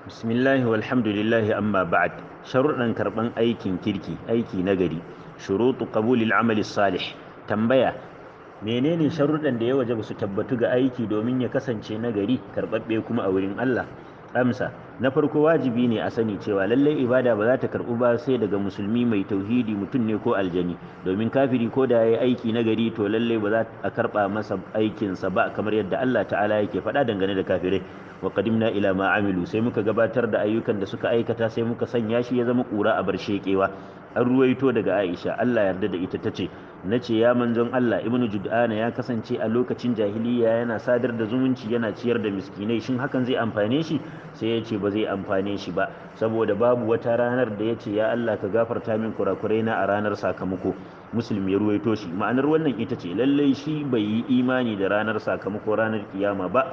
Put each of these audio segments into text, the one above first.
bismillahi walhamdulillahi amma ba'd sharuɗan karɓan aikin kirki aiki nagari shurutu qabulil amali salih tambaya menene sharuɗan da ya waje su tabbatu ga aiki domin ya kasance nagari karɓaɓɓe kuma a wurin Allah amsa na farko wajibi ne a sani cewa lallai ibada ba za ta karɓu ba sai daga musulmi mai tauhidi mutum ne ko aljani domin kafiri ko da ya yi aiki na gari to lallai ba za a karɓa masa aikinsa ba kamar yadda Allah ta'ala yake faɗa dangane da kafirai wa qadimna ila ma amilu sai muka gabatar da ayyukan da suka aikata sai muka sanya shi ya zama ƙura a bar shekewa an ruwaito daga Aisha Allah yarda da ita tace nace ya manzon Allah ibnu Jud'ana ya kasance a lokacin jahiliya yana sadar da zumunci yana ciyar da miskinai shin hakan zai amfane shi sai ya ce ba zai amfane shi ba saboda babu wata ranar da ya ce ya Allah ka gafarta min kurakurai na a ranar sakamako muslim ya ruwaito shi ma'anar wannan ita ce lallai shi bai yi imani da ranar sakamako ranar kiyama ba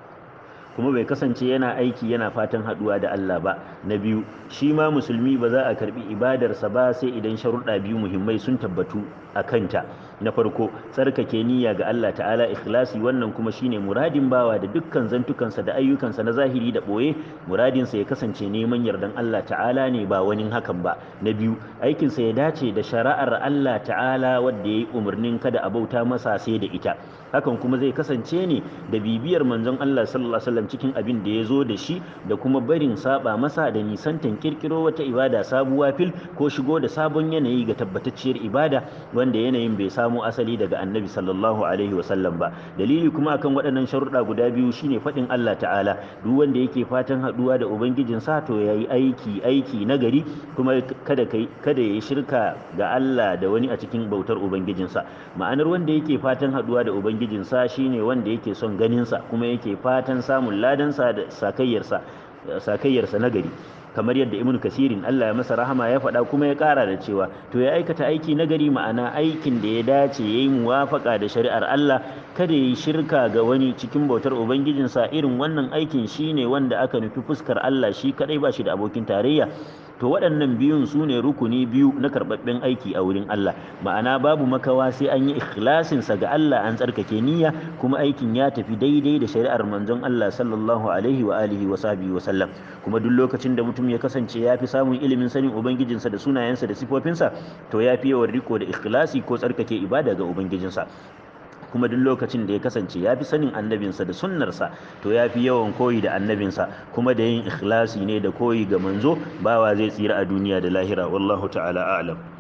kuma bai kasance yana aiki yana fatan haduwa da Allah ba na biyu shi ma musulmi ba za a karbi ibadarsa ba sai idan sharuɗa biyu muhimmai sun tabbatu a kanta na farko tsarkake niyya ga Allah ta'ala ikhlasi wannan kuma shine muradin bawa da dukkan zantukansa da ayyukansa na zahiri da boye muradinsa ya kasance neman yardan Allah ta'ala ne ba wani hakan ba na biyu aikinsa ya dace da shari'ar Allah ta'ala wadda ya yi umarnin kada a bauta masa sai da ita hakan kuma zai kasance ne da bibiyar manzon Allah sallallahu alaihi wasallam cikin abin da ya zo da shi da kuma barin saba masa da nisantan kirkiro wata ibada sabuwa fil ko shigo da sabon yanayi ga tabbatacciyar ibada wanda yanayin bai samu asali daga annabi sallallahu alaihi wasallam ba dalili kuma akan waɗannan sharuɗa guda biyu shine faɗin Allah ta'ala duk wanda yake fatan haɗuwa da ubangijin sa to yayi aiki aiki nagari kuma kada kai kada yayi shirka ga Allah da wani a cikin bautar ubangijinsa ma'anar wanda yake fatan haɗuwa da ubangijinsa shine wanda yake son ganinsa kuma yake fatan samun ladansa da sakayyarsa sakayyarsa nagari kamar yadda ibnu kasirin Allah ya masa rahama ya faɗa kuma ya ƙara da cewa to ya aikata aiki nagari ma'ana aikin da ya dace yayi muwafaka da shari'ar Allah kada yi shirka ga wani cikin bautar ubangijinsa irin wannan aikin shine wanda aka nufi fuskar Allah shi kadai ba shi da abokin tarayya to waɗannan biyun su ne rukuni biyu na karɓaɓɓen aiki a wurin Allah ma'ana babu makawa sai an yi ikhlasinsa ga Allah an tsarkake niyya kuma aikin ya tafi daidai da shari'ar manzon Allah sallallahu alaihi wa alihi wa sahbihi wa sallam kuma duk lokacin da mutum ya kasance ya fi samun ilimin sanin ubangijinsa da sunayensa da sifofinsa to ya fi yawan riko da ikhlasi ko tsarkake ibada ga ubangijinsa kuma duk lokacin da ya kasance ya fi sanin annabinsa da sunnarsa to ya fi yawan koyi da annabinsa kuma da yin ikhlasi ne da koyi ga manzo bawa zai tsira a duniya da lahira wallahu ta'ala a'lam